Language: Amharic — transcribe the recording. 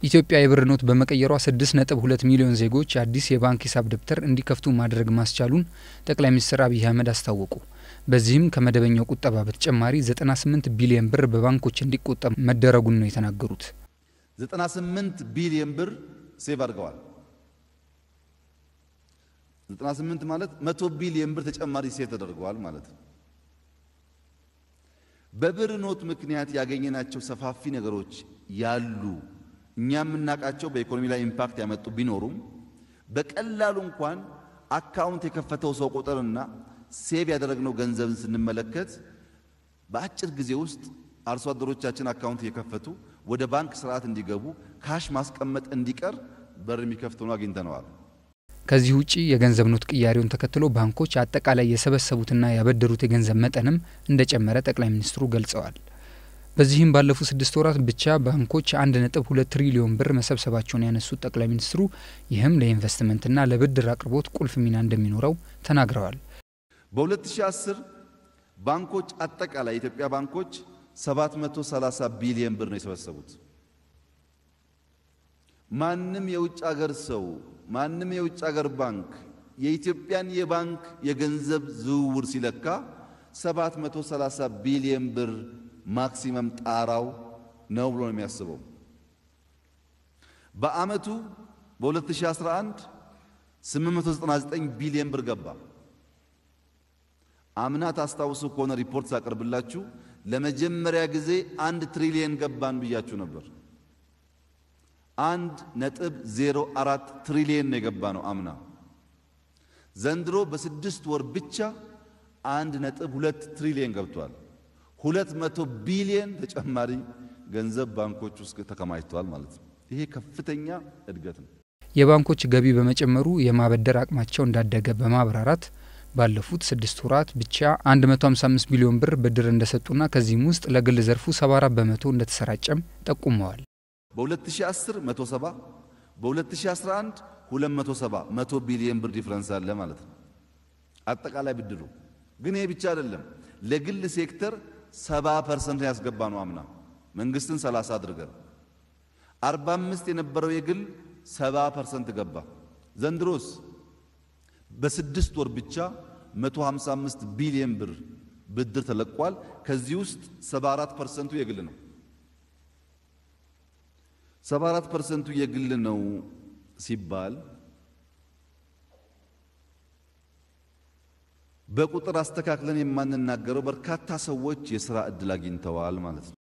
ኢትዮጵያ የብር ኖት በመቀየሯ 6.2 ሚሊዮን ዜጎች አዲስ የባንክ ሂሳብ ደብተር እንዲከፍቱ ማድረግ ማስቻሉን ጠቅላይ ሚኒስትር አብይ አህመድ አስታወቁ። በዚህም ከመደበኛው ቁጠባ በተጨማሪ 98 ቢሊዮን ብር በባንኮች እንዲቆጠብ መደረጉን ነው የተናገሩት። 98 ቢሊዮን ብር ሴቭ አድርገዋል። 98 ማለት 100 ቢሊዮን ብር ተጨማሪ ሴቭ ተደርገዋል ማለት ነው። በብር ኖት ምክንያት ያገኘናቸው ሰፋፊ ነገሮች ያሉ እኛ የምናውቃቸው በኢኮኖሚ ላይ ኢምፓክት ያመጡ ቢኖሩም በቀላሉ እንኳን አካውንት የከፈተው ሰው ቁጥርና ሴቭ ያደረግነው ገንዘብን ስንመለከት በአጭር ጊዜ ውስጥ አርሶ አደሮቻችን አካውንት እየከፈቱ ወደ ባንክ ስርዓት እንዲገቡ ካሽ ማስቀመጥ እንዲቀር በር የሚከፍት ሆኖ አግኝተነዋል። ከዚህ ውጪ የገንዘብ ኖት ቅያሬውን ተከትሎ ባንኮች አጠቃላይ የሰበሰቡትና ያበደሩት የገንዘብ መጠንም እንደጨመረ ጠቅላይ ሚኒስትሩ ገልጸዋል። በዚህም ባለፉት ስድስት ወራት ብቻ ባንኮች አንድ ነጥብ ሁለት ትሪሊዮን ብር መሰብሰባቸውን ያነሱት ጠቅላይ ሚኒስትሩ ይህም ለኢንቨስትመንትና ለብድር አቅርቦት ቁልፍ ሚና እንደሚኖረው ተናግረዋል። በ2010 ባንኮች አጠቃላይ የኢትዮጵያ ባንኮች 730 ቢሊዮን ብር ነው የሰበሰቡት። ማንም የውጭ ሀገር ሰው ማንም የውጭ ሀገር ባንክ የኢትዮጵያን የባንክ የገንዘብ ዝውውር ሲለካ 730 ቢሊዮን ብር ማክሲመም ጣራው ነው ብሎ ነው የሚያስበው። በአመቱ በ2011 899 ቢሊዮን ብር ገባ። አምና ታስታውሱ ከሆነ ሪፖርት ሳቀርብላችሁ ለመጀመሪያ ጊዜ አንድ ትሪሊየን ገባን ብያችሁ ነበር። አንድ ነጥብ ዜሮ አራት ትሪሊየን ነው የገባ ነው አምና። ዘንድሮ በስድስት ወር ብቻ አንድ ነጥብ ሁለት ትሪሊየን ገብቷል። ሁለት መቶ ቢሊየን ተጨማሪ ገንዘብ ባንኮች ውስጥ ተከማችተዋል ማለት ነው። ይሄ ከፍተኛ እድገት ነው። የባንኮች ገቢ በመጨመሩ የማበደር አቅማቸው እንዳደገ በማብራራት ባለፉት ስድስት ወራት ብቻ 155 ቢሊዮን ብር ብድር እንደሰጡና ከዚህም ውስጥ ለግል ዘርፉ 74 በመቶ እንደተሰራጨም ጠቁመዋል። በ2010 170 በ2011 270 100 ቢሊዮን ብር ዲፍረንስ አለ ማለት ነው። አጠቃላይ ብድሩ ግን ይሄ ብቻ አይደለም። ለግል ሴክተር 70 ፐርሰንት ያስገባ ነው አምና መንግስትን 30 አድርገን 45 የነበረው የግል 70 ፐርሰንት ገባ። ዘንድሮስ በስድስት ወር ብቻ 155 ቢሊዮን ብር ብድር ተለቋል። ከዚህ ውስጥ 74 ፐርሰንቱ የግል ነው። 74 ፐርሰንቱ የግል ነው ሲባል በቁጥር አስተካክለን የማንናገረው በርካታ ሰዎች የሥራ ዕድል አግኝተዋል ማለት ነው።